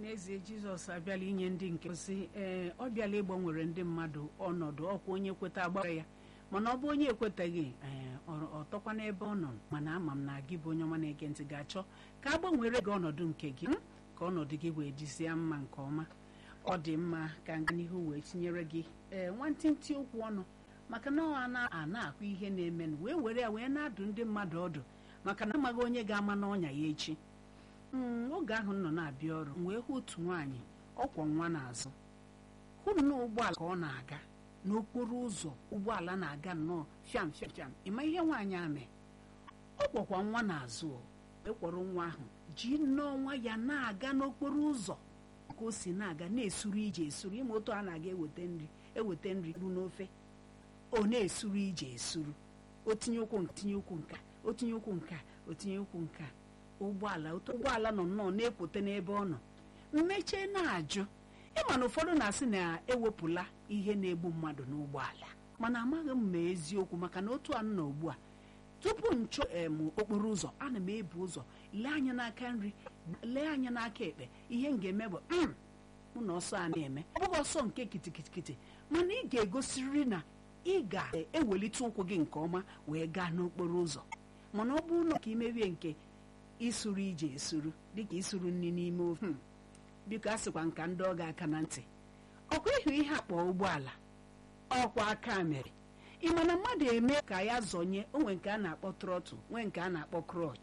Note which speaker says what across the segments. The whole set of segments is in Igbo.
Speaker 1: n'ezie jizọs abịala inye ndị nke ozi ee ọ bịala ịgbanwere ndị mmadụ ọnọdụ ọkwa onye kweta agbara ya mana ọ bụ onye ekwetaghị ee ọ tọkwa n'ebe ọ nọ mana ama m na gị bụ onye ọma na-ege ntị ga-achọ ka a gbanwere gị ọnọdụ nke gị ka ọnọdụ gị wee dizie mma nke ọma ọ dị mma ka nga n'ihu wee tinyere gị ee nwantịntị okwu ọnụ maka na ọ a na-akụ ihe na-emenụ wee were ya wee na-adụ ndị mmadụ ọdụ maka na amaghị onye ga-ama n'ọnya ya echi oge ahụ nọ na-abịa ọrụ wee hụ otu nwaanyị ọkwọ nwa n'azụ hụ na ụgbọala ka ọ na-aga n'okporo ụzọ ụgbọala na-aga nnọọ fiam fiam fiam ịma ihe nwaanyị amị ọ kwọkwa nwa n'azụ ekwọrọ nwa ahụ ji nnọọ nwa ya na-aga n'okporo ụzọ ka o si na-aga na-esuru ije esuru ịma otu a na-aga eweta nri eweta nri ru n'ofe ọ na-esuru ije esuru o tinye ụkwụ tinye ụkwụ nka o tinye ụkwụ nka o tinye ụkwụ nka ụgbọala ụgbọala nọ nnọọ na-ekwote n'ebe ọ nọ mmechie na-ajụ ịma na ụfọdụ na-asị na ewepụla ihe na-egbu mmadụ n'ụgbọala mana amaghị m ma eziokwu maka na otu a nọ ugbu a tupu nchọ em okporo ụzọ ana m ebu ụzọ lee anya n'aka nri lee anya n'aka ekpe ihe m ga-eme bụ mụ na ọsọ a na-eme ọ bụghị ọsọ nke kitikitikiti mana ị ga-egosiriri na ị ga-ewelite ụkwụ gị nke ọma wee gaa n'okporo ụzọ mana ọ bụrụ na ka imerie nke isuru ije esuru dịka isuru nri n'ime ofe biko a sịkwa nka ndị ọ ga-aka na ntị ọkwa ịhụ ihe akpọ ụgbọala ọkwa aka mere ị ma na mmadụ eme ka ya zọnye onwe nke a na-akpọ trọtụ nwee nke a na-akpọ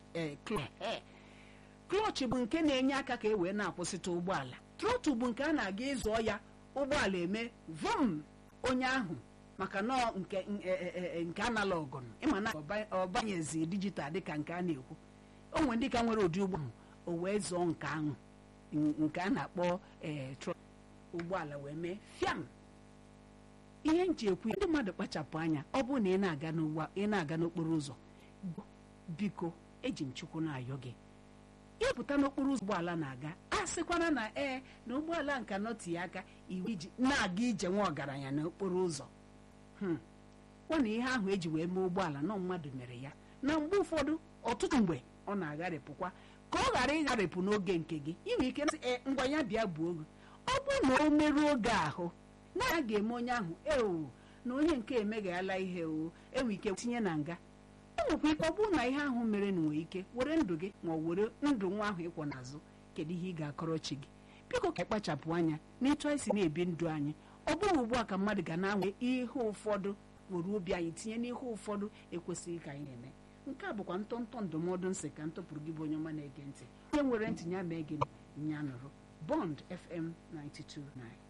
Speaker 1: klọch bụ nke na-enye aka ka e wee na-akwụsịta ụgbọala trọtụ bụ nke a na-aga ịzọ ya ụgbọala eme vom onye ahụ maka nọọ nke nke analọgụ ịma na ọbanyezi dijital dịka nke a na-ekwu o nwere ndị ka nwere ụdị ụgbọ ahụ o wee zọọ nke ahụ nke a na-akpọ ee ụgbọala wee mee fiam ihe nji ekwu ndị mmadụ kpachapụ anya ọ bụrụ na ị na-aga n'ụgbọ ị na-aga n'okporo ụzọ biko eji m chukwu na-ayọ gị ịpụta n'okporo ụzọ ụgbọala na-aga a sịkwana na ee na ụgbọala nka nọti ya aka iwu iji na-aga ije nwa ọgaranya n'okporo ụzọ kwa na ihe ahụ eji wee mee ụgbọala nọ mmadụ mere ya na mgbe ụfọdụ ọtụtụ mgbe ọ na-agharịpụkwa ka ọ ghara ịgharịpụ n'oge nke gị inwe ike ee ngwa ya bịa gbuo oge ọ bụrụ na o meruo oge ahụ na a ga-eme onye ahụ ewu na onye nke emeghala ihe o enwe ike tinye na nga enwekwa ike ọ bụrụ na ihe ahụ mere na nwere ike were ndụ gị ma ọ were ndụ nwa ahụ ịkwọ n'azụ kedu ihe ị ga-akọrọ chi gị biko ka ịkpachapụ anya n'etu anyị si na-ebi ndụ anyị ọ bụghị ugbu a ka mmadụ ga na-anwe ihe ụfọdụ were obi anyị tinye n'ihe ụfọdụ ekwesịghị ka anyị na-eme nke a bụkwa ntọntọ ndụmọdụ nsị ka ntụpụrụ gị bụ onye ọma na-ege ntị onye nwere ntị ya mee gị nya nụrụ bond fm 92.9